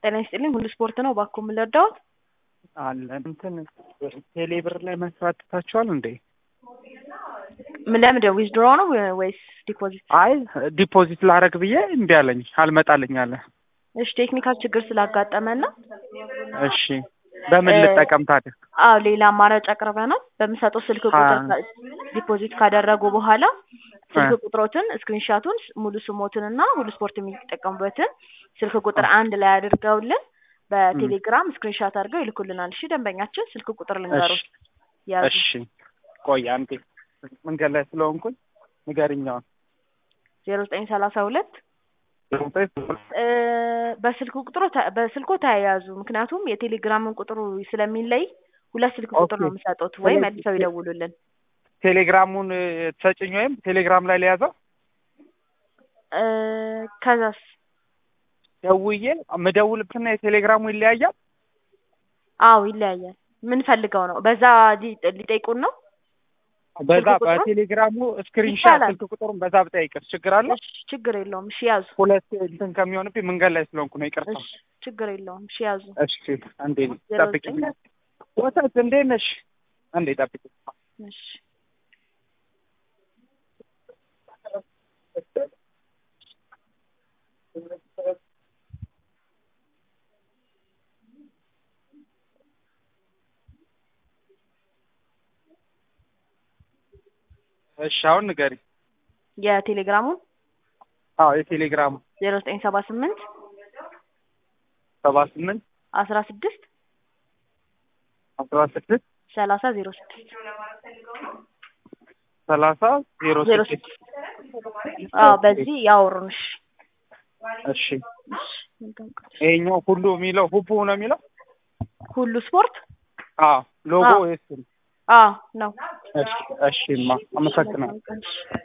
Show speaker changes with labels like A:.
A: ጤና ይስጥልኝ ሁሉ ስፖርት ነው እባክዎ ምን ልርዳዎት?
B: አለ እንትን ቴሌ ብር ላይ መስራት ትታችኋል እንዴ?
A: ምን ለምንድን ዊዝድሮ ነው ወይስ ዲፖዚት?
B: አይ ዲፖዚት ላረግ ብዬ እምቢ አለኝ አልመጣልኝ አለ።
A: እሺ ቴክኒካል ችግር ስላጋጠመን ነው።
B: እሺ በምን ልጠቀም ታዲያ?
A: አዎ ሌላ አማራጭ አቅርበናል። በምሰጠው ስልክ ቁጥር ዲፖዚት ካደረጉ በኋላ ስልክ ቁጥሮትን ስክሪንሻቱን ሙሉ ስሞትን እና ሁሉ ስፖርት የሚጠቀሙበትን ስልክ ቁጥር አንድ ላይ አድርገውልን በቴሌግራም ስክሪንሻት አድርገው ይልኩልናል። እሺ ደንበኛችን ስልክ ቁጥር ልንገሩ ያዙ።
B: እሺ ቆይ አንዴ መንገድ ላይ ስለሆንኩኝ ንገሪኛውን
A: ዜሮ ዘጠኝ ሰላሳ ሁለት በስልክ ቁጥሩ በስልኮ ተያያዙ። ምክንያቱም የቴሌግራምን ቁጥሩ ስለሚለይ ሁለት ስልክ ቁጥር ነው የምሰጡት፣ ወይ መልሰው ይደውሉልን።
B: ቴሌግራሙን ትሰጭኝ ወይም ቴሌግራም ላይ ሊያዘው
A: ከዛስ
B: ደውዬ የምደውልበትና የቴሌግራሙ ይለያያል?
A: አዎ ይለያያል። ምን ፈልገው ነው? በዛ ሊጠይቁን ነው?
B: በዛ በቴሌግራሙ ስክሪንሻት ስልክ ቁጥሩን በዛ ብጠይቅስ ችግር አለ?
A: ችግር የለውም። እሺ ያዙ።
B: ሁለት እንትን ከሚሆንብኝ መንገድ ላይ ስለሆንኩ ነው። ይቅርታ።
A: ችግር የለውም። እሺ ያዙ።
B: እሺ አንዴ ጠብቂኝ። ወተት እንዴት ነሽ? አንዴ ጠብቂኝ።
A: እሺ
B: እሺ አሁን ንገሪ።
A: የቴሌግራሙን
B: አዎ የቴሌግራሙ
A: ዜሮ ዘጠኝ ሰባ ስምንት
B: ሰባ ስምንት
A: አስራ ስድስት
B: አስራ ስድስት
A: ሰላሳ ዜሮ ስድስት
B: ሰላሳ ዜሮ
A: ዜሮ
B: ስድስት
A: ስድስት አዎ በዚህ ያወሩንሽ።
B: እሺ ይሄኛው ሁሉ የሚለው ሁቡ ነው የሚለው
A: ሁሉ ስፖርት
B: አዎ ሎጎ
A: አዎ።
B: የሱ ነው።
A: አዎ ነው።
B: እሺ እሺማ አመሰግናለሁ።
A: እሺ